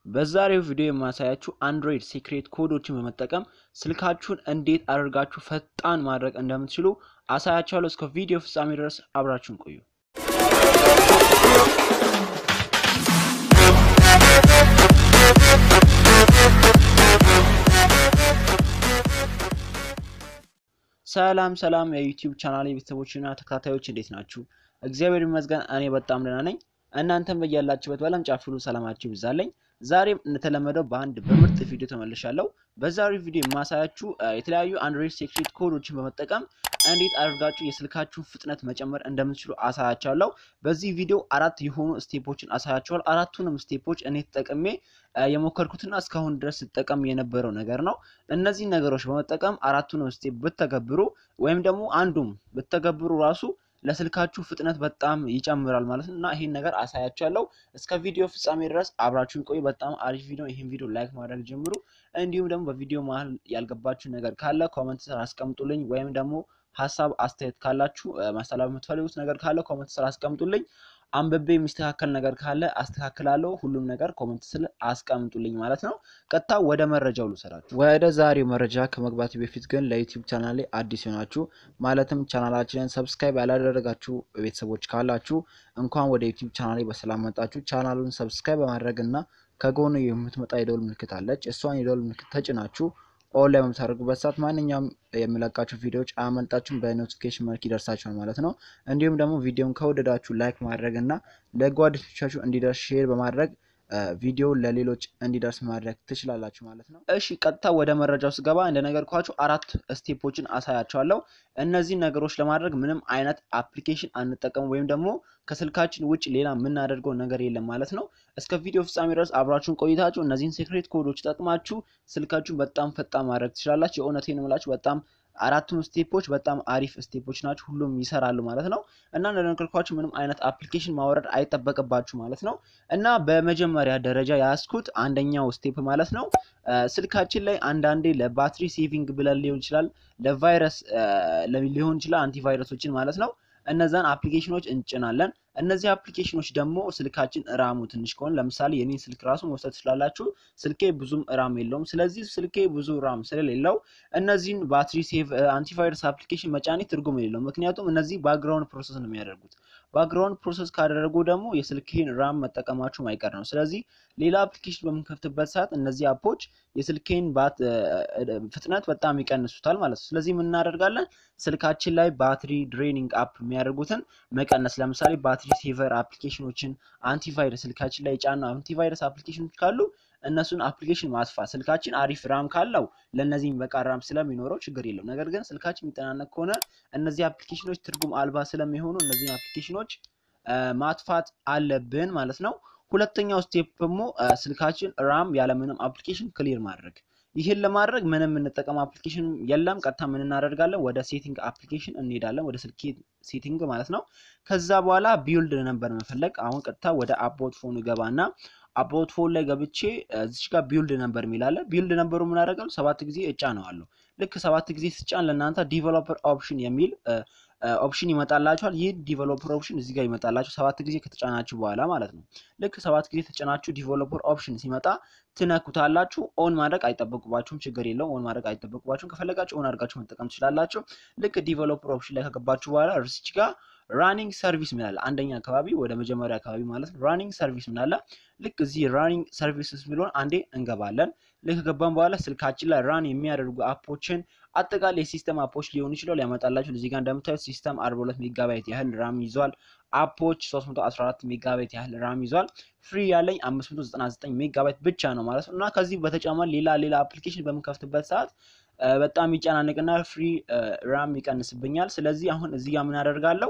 በዛሬው ቪዲዮ የማሳያችሁ አንድሮይድ ሴክሬት ኮዶችን በመጠቀም ስልካችሁን እንዴት አድርጋችሁ ፈጣን ማድረግ እንደምትችሉ አሳያችኋለሁ። እስከ ቪዲዮ ፍጻሜ ድረስ አብራችሁን ቆዩ። ሰላም ሰላም የዩቲዩብ ቻናል ቤተሰቦችና ተከታታዮች እንዴት ናችሁ? እግዚአብሔር ይመስገን እኔ በጣም ደህና ነኝ። እናንተም በያላችሁበት በዓለም ጫፍ ሁሉ ሰላማችሁ ይብዛልኝ። ዛሬም እንደተለመደው በአንድ በምርጥ ቪዲዮ ተመልሻለሁ። በዛሬው ቪዲዮ የማሳያችሁ የተለያዩ አንድሮይድ ሴክሬት ኮዶችን በመጠቀም እንዴት አድርጋችሁ የስልካችሁን ፍጥነት መጨመር እንደምትችሉ አሳያችኋለሁ። በዚህ ቪዲዮ አራት የሆኑ ስቴፖችን አሳያችኋል። አራቱንም ስቴፖች እኔ ተጠቅሜ የሞከርኩትና እስካሁን ድረስ ስጠቀም የነበረው ነገር ነው። እነዚህ ነገሮች በመጠቀም አራቱንም ስቴፕ ብተገብሩ ወይም ደግሞ አንዱም ብተገብሩ ራሱ ለስልካችሁ ፍጥነት በጣም ይጨምራል ማለት ነው እና ይህን ነገር አሳያችኋለሁ። እስከ ቪዲዮ ፍጻሜ ድረስ አብራችሁን ቆዩ። በጣም አሪፍ ቪዲዮ። ይህን ቪዲዮ ላይክ ማድረግ ጀምሩ። እንዲሁም ደግሞ በቪዲዮ መሀል ያልገባችሁ ነገር ካለ ኮመንት ስር አስቀምጡልኝ፣ ወይም ደግሞ ሀሳብ አስተያየት ካላችሁ ማስተላለፍ የምትፈልጉት ነገር ካለ ኮመንት ስር አስቀምጡልኝ። አንብቤ የሚስተካከል ነገር ካለ አስተካክላለሁ። ሁሉም ነገር ኮመንት ስር አስቀምጡልኝ ማለት ነው። ቀጥታ ወደ መረጃው ልውሰዳችሁ። ወደ ዛሬው መረጃ ከመግባት በፊት ግን ለዩቲዩብ ቻናል ላይ አዲስ የሆናችሁ ማለትም ቻናላችንን ሰብስክራይብ ያላደረጋችሁ ቤተሰቦች ካላችሁ እንኳን ወደ ዩቲዩብ ቻናል ላይ በሰላም መጣችሁ። ቻናሉን ሰብስክራይብ በማድረግ እና ከጎኑ የምትመጣ የደወል ምልክት አለች። እሷን የደወል ምልክት ተጭናችሁ ኦን ላይ በምታደርጉበት ሰዓት ማንኛውም የሚለቃቸው ቪዲዮዎች አያመልጣችሁም፣ በኖቲፊኬሽን መልክ ይደርሳችኋል ማለት ነው። እንዲሁም ደግሞ ቪዲዮን ከወደዳችሁ ላይክ ማድረግ እና ለጓደኞቻችሁ እንዲደርስ ሼር በማድረግ ቪዲዮ ለሌሎች እንዲደርስ ማድረግ ትችላላችሁ ማለት ነው። እሺ ቀጥታ ወደ መረጃው ስገባ እንደነገርኳችሁ አራት ስቴፖችን አሳያችኋለሁ። እነዚህ ነገሮች ለማድረግ ምንም አይነት አፕሊኬሽን አንጠቀም ወይም ደግሞ ከስልካችን ውጭ ሌላ የምናደርገው ነገር የለም ማለት ነው። እስከ ቪዲዮ ፍጻሜ ድረስ አብራችሁን ቆይታችሁ እነዚህን ሴክሬት ኮዶች ጠቅማችሁ ስልካችሁን በጣም ፈጣን ማድረግ ትችላላችሁ። የእውነቴን እምላችሁ በጣም አራቱም ስቴፖች በጣም አሪፍ ስቴፖች ናቸው። ሁሉም ይሰራሉ ማለት ነው እና እንደነገርኳችሁ ምንም አይነት አፕሊኬሽን ማውረድ አይጠበቅባችሁ ማለት ነው እና በመጀመሪያ ደረጃ ያስኩት አንደኛው ስቴፕ ማለት ነው ስልካችን ላይ አንዳንዴ ለባትሪ ሴቪንግ ብለን ሊሆን ይችላል፣ ለቫይረስ ሊሆን ይችላል፣ አንቲቫይረሶችን ማለት ነው እነዛን አፕሊኬሽኖች እንጭናለን። እነዚህ አፕሊኬሽኖች ደግሞ ስልካችን ራሙ ትንሽ ከሆነ ለምሳሌ የኔን ስልክ ራሱ መውሰድ ትችላላችሁ። ስልኬ ብዙም ራም የለውም። ስለዚህ ስልኬ ብዙ ራም ስለሌለው እነዚህን ባትሪ ሴቭ አንቲቫይረስ አፕሊኬሽን መጫኔ ትርጉም የሌለው፣ ምክንያቱም እነዚህ ባክግራውንድ ፕሮሰስ ነው የሚያደርጉት። ባክግራውንድ ፕሮሰስ ካደረጉ ደግሞ የስልኬን ራም መጠቀማችሁ ማይቀር ነው። ስለዚህ ሌላ አፕሊኬሽን በምንከፍትበት ሰዓት እነዚህ አፖች የስልኬን ፍጥነት በጣም ይቀንሱታል ማለት ነው። ስለዚህ ምን እናደርጋለን? ስልካችን ላይ ባትሪ ድሬኒንግ አፕ የሚያደርጉትን መቀነስ ለምሳሌ ባትሪ ሴቨር አፕሊኬሽኖችን አንቲቫይረስ ስልካችን ላይ የጫኑ አንቲቫይረስ አፕሊኬሽኖች ካሉ እነሱን አፕሊኬሽን ማጥፋት። ስልካችን አሪፍ ራም ካለው ለእነዚህ በቃ ራም ስለሚኖረው ችግር የለው። ነገር ግን ስልካችን የሚጠናነቅ ከሆነ እነዚህ አፕሊኬሽኖች ትርጉም አልባ ስለሚሆኑ እነዚህን አፕሊኬሽኖች ማጥፋት አለብን ማለት ነው። ሁለተኛው ስቴፕ ደግሞ ስልካችን ራም ያለምንም አፕሊኬሽን ክሊር ማድረግ። ይህን ለማድረግ ምንም የምንጠቀም አፕሊኬሽን የለም። ቀጥታ ምን እናደርጋለን? ወደ ሴቲንግ አፕሊኬሽን እንሄዳለን፣ ወደ ስልክ ሴቲንግ ማለት ነው። ከዛ በኋላ ቢውልድ ነበር መፈለግ። አሁን ቀጥታ ወደ አባውት ፎን ገባና አባውት ፎን ላይ ገብቼ እዚች ጋር ቢውልድ ነበር የሚላለ ቢውልድ ነበሩ ምን አደርጋለሁ? ሰባት ጊዜ እጫነዋለሁ። ልክ ሰባት ጊዜ ስጫን ለእናንተ ዲቨሎፐር ኦፕሽን የሚል ኦፕሽን ይመጣላችኋል። ይህ ዲቨሎፐር ኦፕሽን እዚህ ጋር ይመጣላችሁ ሰባት ጊዜ ከተጫናችሁ በኋላ ማለት ነው። ልክ ሰባት ጊዜ ተጫናችሁ ዲቨሎፐር ኦፕሽን ሲመጣ ትነኩታላችሁ። ኦን ማድረግ አይጠበቅባችሁም፣ ችግር የለውም። ኦን ማድረግ አይጠበቅባችሁም። ከፈለጋችሁ ኦን አድርጋችሁ መጠቀም ትችላላችሁ። ልክ ዲቨሎፐር ኦፕሽን ላይ ከገባችሁ በኋላ እርሲች ጋር ራኒንግ ሰርቪስ ምናለ አንደኛ አካባቢ ወደ መጀመሪያ አካባቢ ማለት ነው። ራኒንግ ሰርቪስ ምናለ ልክ እዚህ ራኒንግ ሰርቪስስ የሚለውን አንዴ እንገባለን። ልክ ከገባን በኋላ ስልካችን ላይ ራን የሚያደርጉ አፖችን አጠቃላይ የሲስተም አፖች ሊሆኑ ይችላል ያመጣላችሁ። እዚህ ጋር እንደምታዩት ሲስተም 42 ሜጋባይት ያህል ራም ይዟል። አፖች 314 ሜጋባይት ያህል ራም ይዟል። ፍሪ ያለኝ 599 ሜጋባይት ብቻ ነው ማለት ነው እና ከዚህ በተጨማሪ ሌላ ሌላ አፕሊኬሽን በምንከፍትበት ሰዓት በጣም ይጨናነቅና ፍሪ ራም ይቀንስብኛል። ስለዚህ አሁን እዚህ ጋር ምን አደርጋለሁ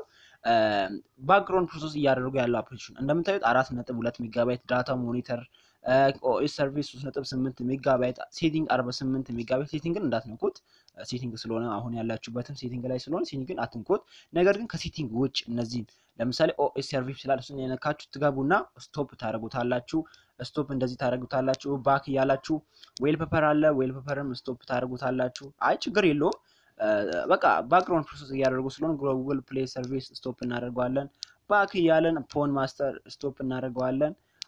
ባክግራውንድ ፕሮሰስ እያደረጉ ያለው አፕሊኬሽን እንደምታዩት አራት ነጥብ ሁለት ሜጋባይት ዳታ ሞኒተር ኦኤስ ሰርቪስ 3.8 ሜጋባይት ሴቲንግ 48 ሜጋባይት ሴቲንግን እንዳትነኩት ሴቲንግ ስለሆነ አሁን ያላችሁበትም ሴቲንግ ላይ ስለሆነ ሴቲንግን አትንኩት። ነገር ግን ከሴቲንግ ውጭ እነዚህን ለምሳሌ ኦኤስ ሰርቪስ ስላል እሱን የነካችሁ ትገቡና ስቶፕ ታደርጉታላችሁ። ስቶፕ እንደዚህ ታደርጉታላችሁ። ባክ እያላችሁ ዌል ፔፐር አለ ዌል ፔፐርም ስቶፕ ታደርጉታላችሁ። አይ ችግር የለውም። በቃ ባክግራውንድ ፕሮሰስ እያደረጉ ስለሆነ ጉግል ፕሌይ ሰርቪስ ስቶፕ እናደርገዋለን። ባክ እያለን ፎን ማስተር ስቶፕ እናደርገዋለን።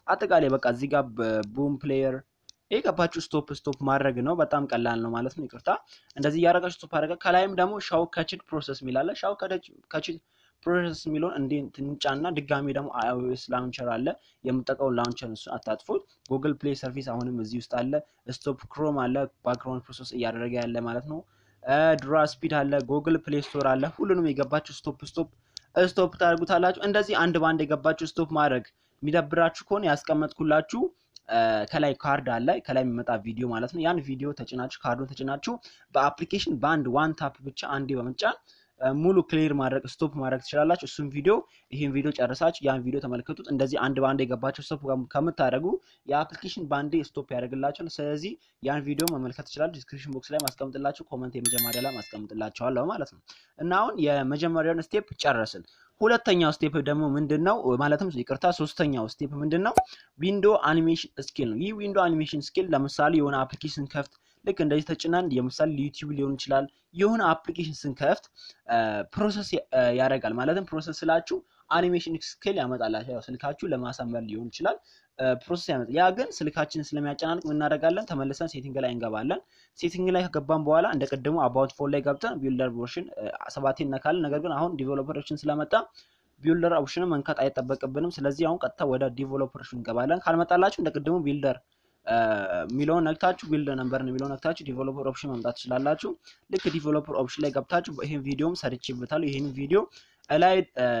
አጠቃላይ በቃ እዚህ ጋር ቡም ፕሌየር ይህ ገባችሁ ስቶፕ ስቶፕ ማድረግ ነው። በጣም ቀላል ነው ማለት ነው። ይቅርታ እንደዚህ እያደረጋችሁ ስቶፕ አደረገ። ከላይም ደግሞ ሻው ከችድ ፕሮሰስ የሚላለ ሻው ከችድ ፕሮሰስ የሚለውን እንዴ ትንጫና ድጋሚ ደግሞ አይኦኤስ ላውንቸር አለ የምጠቀውን ላውንቸር እሱ አታጥፉት። ጉግል ፕሌይ ሰርቪስ አሁንም እዚህ ውስጥ አለ። ስቶፕ ክሮም አለ ባክግራውንድ ፕሮሰስ እያደረገ ያለ ማለት ነው። ድራ ስፒድ አለ። ጉግል ፕሌይ ስቶር አለ። ሁሉንም የገባችሁ ስቶፕ ስቶፕ ስቶፕ ታደርጉታላችሁ። እንደዚህ አንድ በአንድ የገባችሁ ስቶፕ ማድረግ የሚደብራችሁ ከሆነ ያስቀመጥኩላችሁ ከላይ ካርድ አለ ከላይ የሚመጣ ቪዲዮ ማለት ነው። ያን ቪዲዮ ተጭናችሁ ካርዱን ተጭናችሁ በአፕሊኬሽን በአንድ ዋን ታፕ ብቻ አንዴ በመጫን ሙሉ ክሊር ማድረግ ስቶፕ ማድረግ ትችላላችሁ። እሱም ቪዲዮ ይህን ቪዲዮ ጨርሳችሁ ያን ቪዲዮ ተመልከቱት። እንደዚህ አንድ በአንድ የገባችሁ ስቶፕ ከምታደርጉ የአፕሊኬሽን በአንዴ ስቶፕ ያደርግላችኋል። ስለዚህ ያን ቪዲዮ መመልከት ትችላላችሁ። ዲስክሪፕሽን ቦክስ ላይ ማስቀምጥላችሁ፣ ኮመንት የመጀመሪያ ላይ ማስቀምጥላችኋለሁ ማለት ነው። እና አሁን የመጀመሪያውን ስቴፕ ጨረስን። ሁለተኛው ስቴፕ ደግሞ ምንድን ነው? ማለትም ይቅርታ፣ ሶስተኛው ስቴፕ ምንድን ነው? ዊንዶ አኒሜሽን ስኪል ነው። ይህ ዊንዶ አኒሜሽን ስኪል ለምሳሌ የሆነ አፕሊኬሽን ከፍት ልክ እንደዚህ ተጭናን የምሳሌ ዩቲዩብ ሊሆን ይችላል። የሆነ አፕሊኬሽን ስንከፍት ፕሮሰስ ያደርጋል። ማለትም ፕሮሰስ ስላችሁ አኒሜሽን ስኪል ያመጣላችሁ። ያው ስልካችሁ ለማሳመር ሊሆን ይችላል ፕሮሰስ ያመጣል። ያ ግን ስልካችን ስለሚያጨናንቅ ምን እናደርጋለን? ተመልሰን ሴቲንግ ላይ እንገባለን። ሴቲንግ ላይ ከገባን በኋላ እንደ ቅድሙ አባውት ፎን ላይ ገብተን ቢልደር ኦፕሽን ሰባቴ እነካለን። ነገር ግን አሁን ዲቨሎፐር ኦፕሽን ስለመጣ ቢልደር ኦፕሽንን መንካት አይጠበቅብንም። ስለዚህ አሁን ቀጥታ ወደ ዲቨሎፐር ኦፕሽን እንገባለን። ካልመጣላችሁ እንደ ቅድሙ ቢልደር የሚለውን ነክታችሁ ቢልድ ነምበር የሚለውን ነክታችሁ ዲቨሎፐር ኦፕሽን መምጣት ትችላላችሁ። ልክ ዲቨሎፐር ኦፕሽን ላይ ገብታችሁ ይህን ቪዲዮም ሰርቼበታለሁ። ይህን ቪዲዮ ላይ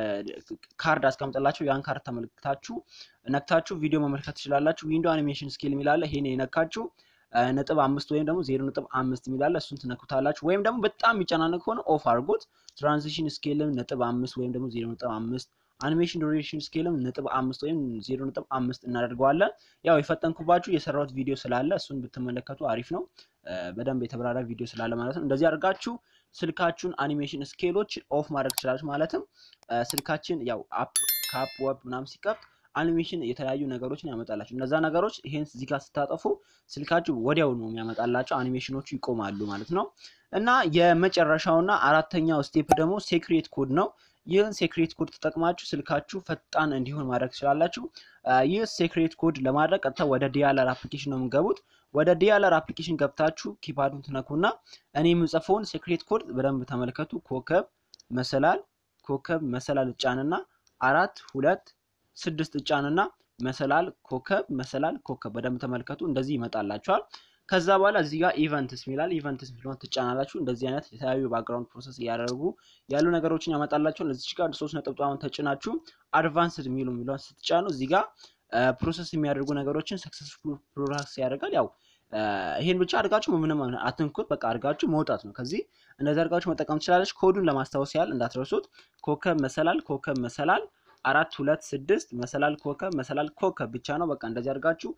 ካርድ አስቀምጥላችሁ ያን ካርድ ተመልክታችሁ ነክታችሁ ቪዲዮ መመልከት ትችላላችሁ። ዊንዶ አኒሜሽን ስኪል የሚላለ ይሄን የነካችሁ ነጥብ አምስት ወይም ደግሞ ዜሮ ነጥብ አምስት የሚላለ እሱን ትነኩታላችሁ። ወይም ደግሞ በጣም የሚጨናነቅ ከሆነ ኦፍ አድርጎት። ትራንዚሽን ስኬልም ነጥብ አምስት ወይም ደግሞ ዜሮ ነጥብ አምስት አኒሜሽን ዱሬሽን ስኬልም ነጥብ አምስት ወይም ዜሮ ነጥብ አምስት እናደርገዋለን። ያው የፈጠንኩባችሁ የሰራሁት ቪዲዮ ስላለ እሱን ብትመለከቱ አሪፍ ነው። በደንብ የተብራራ ቪዲዮ ስላለ ማለት ነው። እንደዚህ አድርጋችሁ ስልካችሁን አኒሜሽን ስኬሎች ኦፍ ማድረግ ትችላለች። ማለትም ስልካችን ያው አፕ ከአፕ ወብ ምናምን ሲከፍት አኒሜሽን የተለያዩ ነገሮችን ያመጣላችሁ። እነዛ ነገሮች ይሄን እዚህ ጋር ስታጠፉ ስልካችሁ ወዲያው ነው የሚያመጣላቸው፣ አኒሜሽኖቹ ይቆማሉ ማለት ነው። እና የመጨረሻውና አራተኛው ስቴፕ ደግሞ ሴክሬት ኮድ ነው። ይህን ሴክሬት ኮድ ተጠቅማችሁ ስልካችሁ ፈጣን እንዲሆን ማድረግ ትችላላችሁ። ይህ ሴክሬት ኮድ ለማድረግ ቀጥታ ወደ ዲያለር አፕሊኬሽን ነው የምገቡት። ወደ ዲያለር አፕሊኬሽን ገብታችሁ ኪፓዱን ትነኩና እኔ የምጽፈውን ሴክሬት ኮድ በደንብ ተመልከቱ። ኮከብ መሰላል ኮከብ መሰላል እጫንና አራት ሁለት ስድስት እጫንና መሰላል ኮከብ መሰላል ኮከብ በደንብ ተመልከቱ። እንደዚህ ይመጣላችኋል። ከዛ በኋላ እዚህ ጋር ኢቨንትስ ሚላል ኢቨንትስ ሚለውን ትጫናላችሁ። እንደዚህ አይነት የተለያዩ ባክግራውንድ ፕሮሰስ እያደረጉ ያሉ ነገሮችን ያመጣላችኋል። እዚህ ጋር ሶስት ነጠብጣውን ተጭናችሁ አድቫንስድ የሚሉ የሚለውን ስትጫኑ እዚህ ጋር ፕሮሰስ የሚያደርጉ ነገሮችን ሰክሰስፉል ፕሮሰስ ያደርጋል። ያው ይሄን ብቻ አድርጋችሁ ምንም አትንኩት፣ በቃ አድርጋችሁ መውጣት ነው። ከዚህ እንደዚህ አድርጋችሁ መጠቀም ትችላለች። ኮዱን ለማስታወስ ያህል እንዳትረሱት ኮከብ መሰላል ኮከብ መሰላል አራት ሁለት ስድስት መሰላል ኮከብ መሰላል ኮከብ ብቻ ነው። በቃ እንደዚህ አድርጋችሁ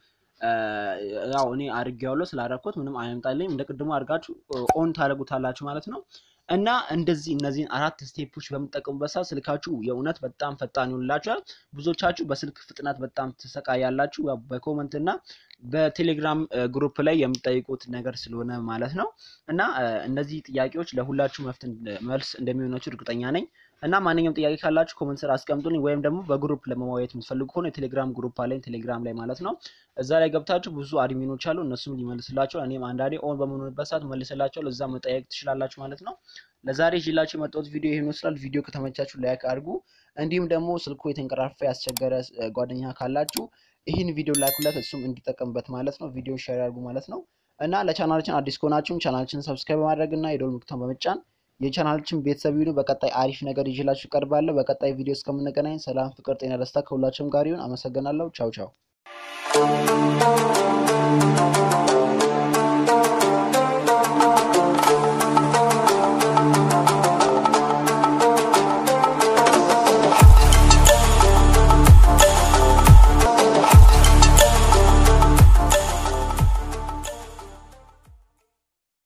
ያው እኔ አድርጌዋለሁ ስላደረኩት ምንም አይመጣልኝም። እንደ ቅድሞ አድርጋችሁ ኦን ታደርጉታላችሁ ማለት ነው። እና እንደዚህ እነዚህን አራት ስቴፖች በምትጠቀሙበት ሰዓት ስልካችሁ የእውነት በጣም ፈጣን ይሆንላችኋል። ብዙዎቻችሁ በስልክ ፍጥነት በጣም ትሰቃያላችሁ። በኮመንት እና በቴሌግራም ግሩፕ ላይ የምጠይቁት ነገር ስለሆነ ማለት ነው። እና እነዚህ ጥያቄዎች ለሁላችሁ መልስ እንደሚሆናችሁ እርግጠኛ ነኝ። እና ማንኛውም ጥያቄ ካላችሁ ኮመንት ስር አስቀምጡልኝ፣ ወይም ደግሞ በግሩፕ ለመወያየት የምትፈልጉ ከሆነ የቴሌግራም ግሩፕ አለኝ፣ ቴሌግራም ላይ ማለት ነው። እዛ ላይ ገብታችሁ ብዙ አድሚኖች አሉ፣ እነሱም ሊመልስላቸው፣ እኔም አንዳንዴ ኦን በምንሆንበት ሰዓት መልስላቸው፣ ለዛ መጠየቅ ትችላላችሁ ማለት ነው። ለዛሬ ይዤላችሁ የመጣሁት ቪዲዮ ይሄን ይመስላል። ቪዲዮ ከተመቻችሁ ላይክ አድርጉ። እንዲሁም ደግሞ ስልኩ የተንቀራፋ ያስቸገረ ጓደኛ ካላችሁ ይህን ቪዲዮ ላኩለት፣ እሱም እንዲጠቀምበት ማለት ነው። ቪዲዮ ሼር አድርጉ ማለት ነው። እና ለቻናላችን አዲስ ከሆናችሁም ቻናላችን ሰብስክራይብ በማድረግ እና የደወል ምልክቱን በመጫን የቻናላችን ቤተሰብ ይሁኑ። በቀጣይ አሪፍ ነገር ይዤላችሁ እቀርባለሁ። በቀጣይ ቪዲዮ እስከምንገናኝ ሰላም፣ ፍቅር፣ ጤና፣ ደስታ ከሁላችሁም ጋር ይሁን። አመሰግናለሁ። ቻው ቻው